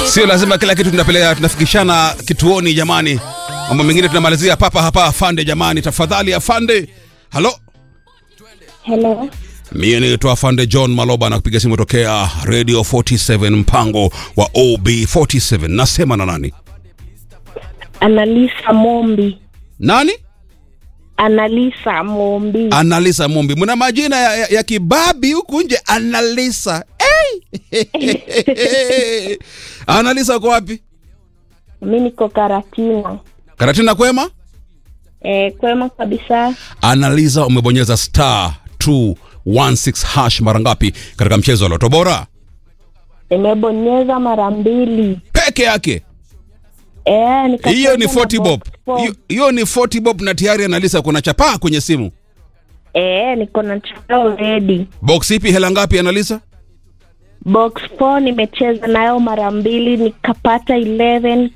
Sio lazima kila kitu tunapeleka tunafikishana kituoni jamani. Mambo mengine tunamalizia papa hapa afande jamani, tafadhali afande. Halo, Hello. mimi naitwa afande John Maloba na kupiga simu tokea Radio 47 mpango wa OB47. Nasema na nani? Analisa Mombi. Nani? Analisa Mombi. Analisa Mumbi. Mna majina ya, ya, ya kibabi huku nje. Analisa. Hey! Analisa uko wapi? Mi niko Karatina. Karatina kwema? E, kwema kabisa. Analiza, umebonyeza star 216 hash mara ngapi katika mchezo wa Loto Bora? Nimebonyeza mara mbili. Peke yake. E, nikacheza Hiyo ni na 40 bob. box four. Hiyo- Hiyo ni 40 bob na tayari Analisa kuna chapaa kwenye simu. E, niko na chapa already. Box ipi hela ngapi Analisa? Box 4 nimecheza nayo mara mbili nikapata 11,000.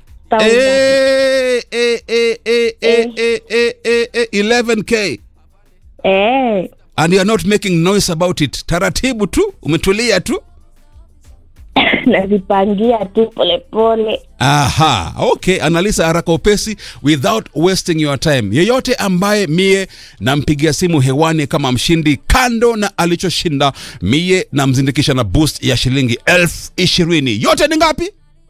Eh, eh, eh, eh, eh, eh, eh, eh, eh, 11k. Eh, And you are not making noise about it. Taratibu tu, umetulia tu. nazipangia tu polepole. Aha, okay, analisa haraka upesi without wasting your time. Yeyote ambaye mie nampigia simu hewani kama mshindi, kando na alichoshinda, mie namzindikisha na boost ya shilingi elfu ishirini. Yote ni ngapi?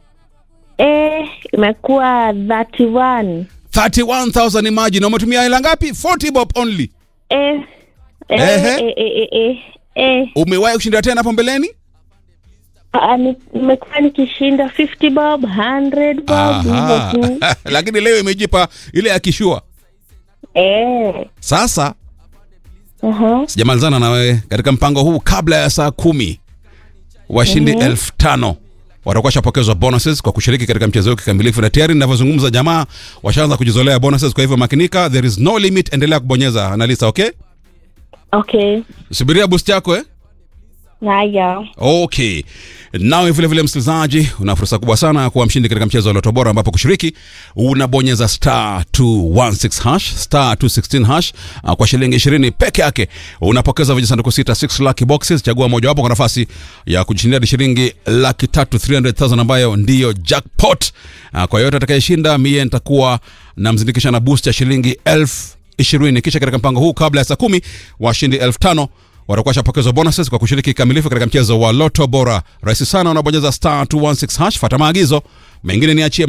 Eh, imekuwa 31. 31,000 imagine. Umetumia hela ngapi? 40 bob only. Eh, eh, Ehe. eh, eh, eh, eh, eh. Umewahi kushinda tena hapo mbeleni? Ah, ni- nimekuwa nikishinda 50 bob 100 bob hivyo Aha. tu Lakini leo imejipa ile ya kishua. eh, Sasa aha. sijamalizana na wewe katika mpango huu kabla ya saa kumi washindi elfu tano watakuwa shapokezwa bonuses kwa kushiriki katika mchezo huu kikamilifu na tayari ninavyozungumza jamaa washaanza kujizolea bonuses kwa hivyo makinika there is no limit endelea kubonyeza analisa okay Okay, subiria boost yako eh haya okay nawe vile vile msikilizaji una fursa kubwa sana ya kuwa mshindi katika mchezo wa loto bora ambapo kushiriki unabonyeza star 216 hash star 216 hash uh, kwa shilingi 20 peke yake unapokeza vijisanduku sita 6 lucky boxes chagua mojawapo kwa nafasi ya kujishindia hadi shilingi laki tatu 300000 ambayo ndiyo jackpot uh, kwa yote atakayeshinda mie nitakuwa namzindikisha na boost ya shilingi elfu ishirini kisha katika mpango huu kabla ya saa kumi washindi elfu tano watakuwa shapokezwa bonuses kwa kushiriki kikamilifu katika mchezo wa loto bora rahisi sana unabonyeza star 216 hash fata maagizo mengine niachie